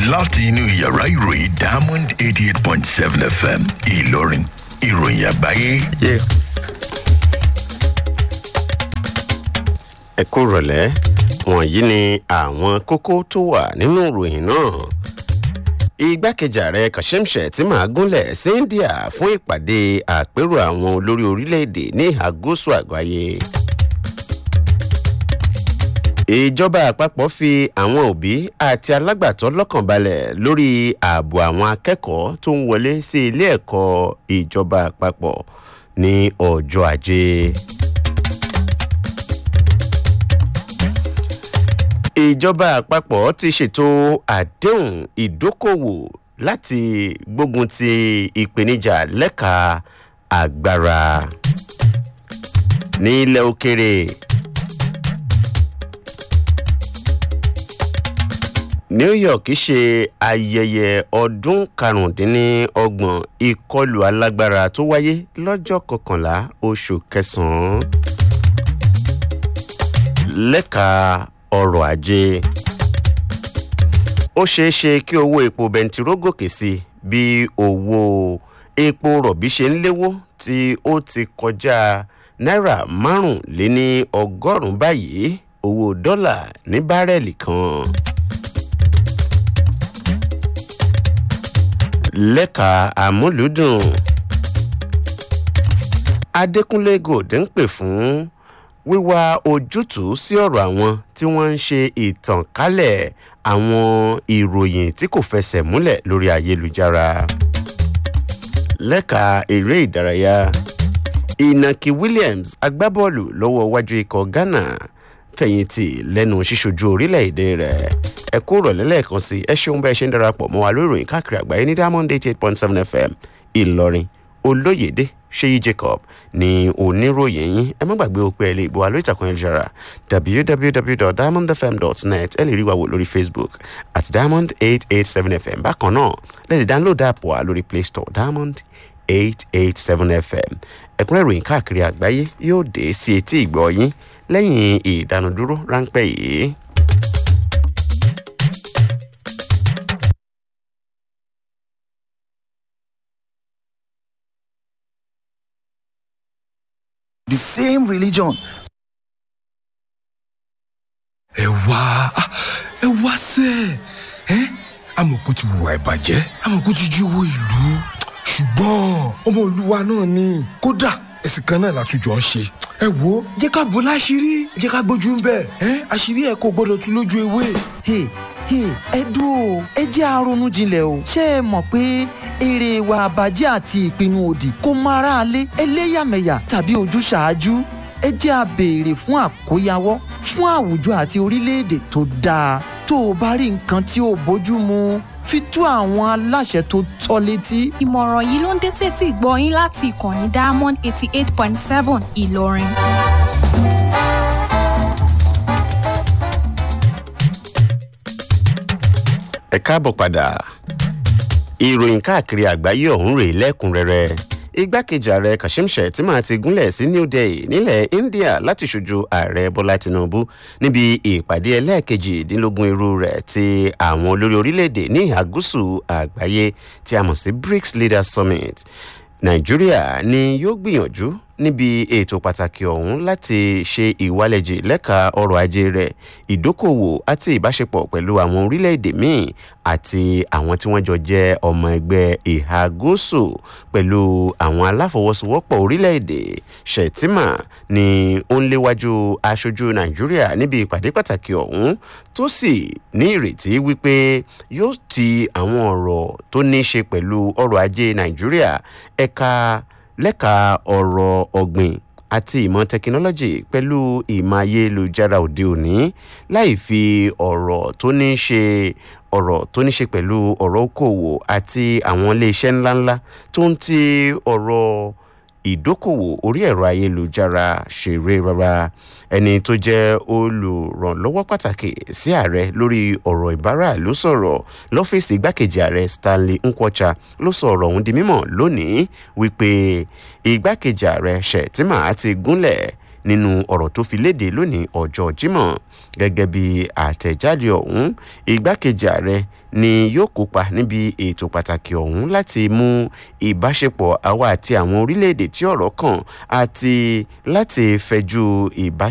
láti inú yàrá ìròyìn diamond eighty eight point seven fm ìlọrin ìròyìn àgbáyé. ẹ kú rọ̀lẹ́ wọ̀nyí ni àwọn kókó tó wà nínú ìròyìn náà igbákejì ààrẹ kashim shettima gúnlẹ̀ sí india fún ìpàdé àpérò àwọn olórí orílẹ̀-èdè ní ìhà gúúsù àgbáyé ìjọba àpapọ̀ fi àwọn òbí àti alágbàtọ́ lọ́kàn balẹ̀ lórí ààbò àwọn akẹ́kọ̀ọ́ tó ń wọlé sí ilé ẹ̀kọ́ ìjọba àpapọ̀ ní ọjọ́ ajé. ìjọba àpapọ̀ ti ṣètò àdéhùn ìdókòwò láti gbógun ti ìpèníjà lẹ́ka agbára ní ilẹ̀ òkèrè. new york ṣe ayẹyẹ ọdún karùndínlọ́gbọ̀n ìkọlù alágbára tó wáyé lọ́jọ́ kọkànlá oṣù kẹsàn-án lẹ́ka ọrọ̀ ajé ó ṣeé ṣe kí owó epo bẹntiró gòkè sí bí owó epo rọ̀bì ṣe ń léwó tí ó ti kọjá náírà márùnléní ọgọ́rùn-ún báyìí owó dọ́là ní bárẹ́ẹ̀lì kan. lẹ́ka àmúlùdùn adékúnlé gòdè ń pè fún wíwá ojútùú sí ọ̀rọ̀ àwọn tí wọ́n ń ṣe ìtànkálẹ̀ àwọn ìròyìn tí kò fẹsẹ̀ múlẹ̀ lórí ayélujára lẹ́ka eré ìdárayá ìnàkí williams agbábọ́ọ̀lù lọ́wọ́ wájú ikọ̀ ghana fẹ̀yìntì lẹ́nu ṣíṣojú orílẹ̀-èdè rẹ̀ ẹ kú rọ̀lẹ́ lẹ́ẹ̀kan sí ẹ ṣeun bẹ́ẹ̀ ṣe ń darapọ̀ mọ́ wa lórí ìròyìn káàkiri àgbáyé ní diamond eighty eight point seven fm ìlọrin olóyèdè ṣéyí jacob ní oníròyìn yín ẹ má gbàgbé òpin ẹ̀ lè gbọ́ wa lórí ìtàkùn ẹ̀jára www.diamondfm.net ẹ lè rí wa wò lórí facebook at diamond eight eight seven fm bákan náà lẹ́yìn download app wa lórí play store diamond eight eight seven fm ẹ̀kúnrẹ́ ìròyìn káàkiri àgbáyé yóò dé sí etí ìgbọ́ yín lẹ́yìn ìdánudúró ráńpẹ́ yìí. the same religion. ẹ wá ẹ wá sẹ ẹ amọ̀kú ti wùwà ìbàjẹ́ amọ̀kú ti jí owó ìlú ṣùgbọ́n ọmọ olúwa náà ni kódà ẹ̀sìn kan náà látújọ ń ṣe ẹ wo jẹ́ ká bọ́ láṣìírí jẹ́ ká gbójú ń bẹ̀ ẹ àṣírí ẹ̀ kò gbọ́dọ̀ tún lójú ewé. Hey, hey, ẹ dúró ẹ jẹ́ àrònú jinlẹ̀ o ṣé ẹ mọ̀ pé èrè ìwà àbàjẹ́ àti ìpinnu òdì kò mọ aráalé ẹlẹ́yàmẹ̀yà tàbí ojúṣàájú ẹ jẹ́ a béèrè fún àkóyawọ́ fún àwùjọ àti orílẹ̀-èdè tó dáa tó o bá rí nǹkan tí ò bójú mu fi tó àwọn aláṣẹ tó tọ́ létí. ìmọ̀ràn yìí ló ń dé tètè gbọ́ yín láti ìkànnì diamond eighty eight point seven ìlọrin. ẹ káàbọ̀ padà ìròyìn káàkiri àgbáyé ọ̀hún rèé lẹ́kùnrẹ́rẹ́ igbákejì ààrẹ kashim shettima ti gúnlẹ̀ sí new delhi nílẹ̀ india láti ṣojú ààrẹ bọ́lá tinubu níbi ìpàdé ẹlẹ́ẹ̀kejìdínlógún irú rẹ̀ ti àwọn olórí orílẹ̀-èdè ní ìhà gúúsù àgbáyé tí a mọ̀ sí brics leaders summit nàìjíríà ni yóò gbìyànjú níbi ètò pàtàkì ọ̀hún láti ṣe ìwálẹ̀jì lẹ́ka ọrọ̀ ajé rẹ̀ ìdókòwò àti ìbáṣepọ̀ pẹ̀lú àwọn orílẹ̀-èdè míì àti àwọn tí wọ́n jọ jẹ́ ọmọ ẹgbẹ́ ìhà gúúsù pẹ̀lú àwọn aláfọwọ́sowọ́pọ̀ orílẹ̀-èdè shettima ni ó ń léwájú aṣojú nàìjíríà níbi ìpàdé pàtàkì ọ̀hún tó sì ní ìrètí wípé yóò ti àwọn ọ̀rọ̀ tó ní í ṣe pẹ̀lú ọrọ̀ ajé nàìjíríà ẹ̀ka lẹ́ka ọ̀rọ̀ ọ̀gbìn àti ìmọ̀ tẹkinọ́lọ́jì pẹ̀lú ìmọ̀ ayélujára òde òní láì fi ọ̀rọ̀ tó ní ṣe ọ̀rọ̀ tó ní ṣe pẹ̀lú ọ̀rọ̀ okòwò àti àwọn iléeṣẹ́ ńláńlá tó ń ti ọ̀rọ̀ ìdókòwò orí ẹ̀rọ ayélujára ṣeré rárá ẹni tó jẹ́ olùrànlọ́wọ́ pàtàkì sí ààrẹ lórí ọ̀rọ̀ ìbára ló sọ̀rọ̀ lọ́fíìsì igbákejì ààrẹ stanley nkwocha ló sọ ọ̀rọ̀ ọ̀hún di mímọ̀ lónìí wípé igbákejì ààrẹ shettima ti gúnlẹ̀ nínú ọ̀rọ̀ tó fi léde lónìí ọjọ́ jímọ̀ gẹ́gẹ́ bí àtẹ̀jáde ọ̀hún igbákejì ààrẹ ni yóò kópa níbi ètò pàtàkì ọ̀hún láti mú ìbáṣepọ̀ àwa àti àwọn orílẹ̀-èdè tí ọ̀rọ̀ kàn àti láti fẹjú ìbáṣepọ̀